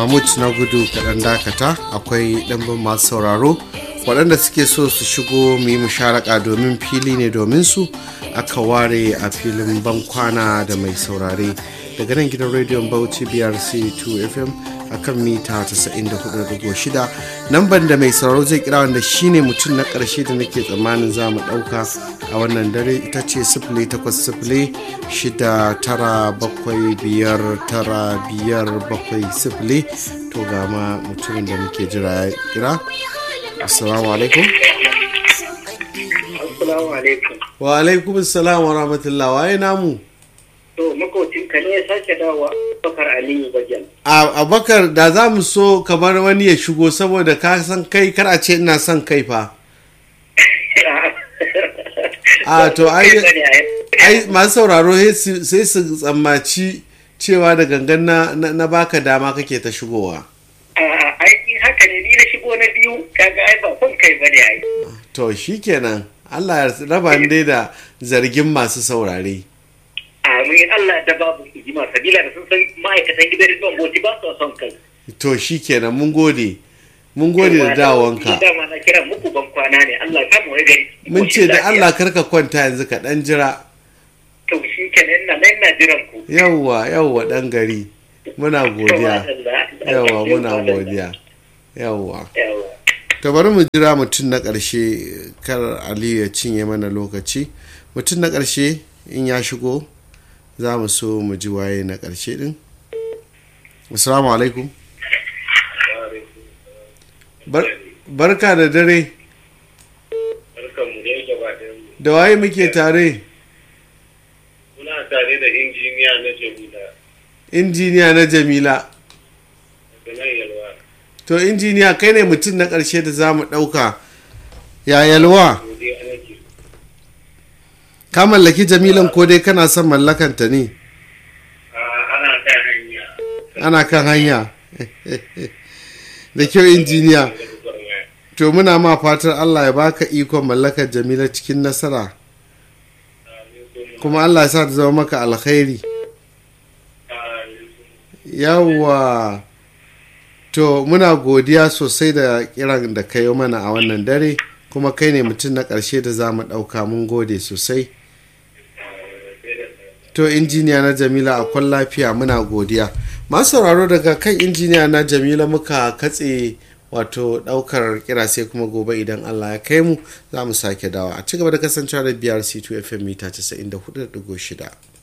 mahmud na gudu kaɗan dakata akwai ɗanbin masu sauraro waɗanda suke so su shigo mu yi musharaka domin fili ne domin su aka ware a filin bankwana da mai saurare daga nan gidan rediyon bauchi brc 2 fm a kan mita 94.6 namban da mai sauraro zai kira wanda shine mutum na ƙarshe da nake tsammanin za mu ɗauka a wannan dare ita ce sifili takwas sifili shida tara bakwai biyar tara biyar bakwai sifili to ga ma mutumin da muke jira ya kira assalamu alaikum Assalamu alaikum. wa alaikum assalam wa rahmatullah waye namu To makocinka ne ya sake dawowa Bakar Aliyu Bajan. a abakar da za mu so kamar wani ya shigo saboda ka san kai kar a ce ina son kai fa a to ai ai masu sauraro sai su tsammaci cewa da gangan na, na, na baka dama kake ta shigowa Ai in haka ne ni na shigo na biyu kaga ai ba son kai bane ai. to shikenan Allah ya raba ni dai da zargin masu saurare Amin Allah da babu hijima sabila da sun san ma'aikatan gidan rediyon boti ba su son kai. to shikenan mun gode mun gode da dawonka Dama na kira muku ban kwana ne Allah ya kama wani gari. mun ce da Allah karka kwanta yanzu ka dan jira To shi kenan ina nan ina jiran ku. yawwa yawwa dan gari muna godiya yawwa muna godiya yawwa Yawwa. to bari mu jira mutum na ƙarshe kar aliyu ya cinye mana lokaci mutum na ƙarshe in ya shigo za mu so mu ji waye na ƙarshe din assalamu alaikum Bar- barka da dare Barkanmu ne gaba ɗayanmu. da waye muke tare Muna tare da injiniya na Jamila injiniya na jamila da nan yalwa. to injiniya kai ne mutum na ƙarshe da za mu ɗauka ya yalwa Godiya nake. ka mallaki jamilan ko dai kana son mallakanta ne Ah, Ana kan hanya. ana kan hanya da kyau injiniya Da gwagwarmaya. to muna ma fatar allah ya baka ikon mallakar jamila cikin nasara Amin kuma. kuma allah ya sa ta zama maka alkhairi Amin. yawwa to muna godiya sosai da kiran da ka yi mana a wannan dare kuma kai ne mutum na ƙarshe da za mu ɗauka mun gode sosai to injiniya na jamila a kwan lafiya muna godiya masu sauraro daga kan injiniya na jamila muka katse wato ɗaukar kira sai kuma gobe idan allah ya kai mu za mu sake dawa a ci gaba da kasancewa da brc 2 fm mita 94.6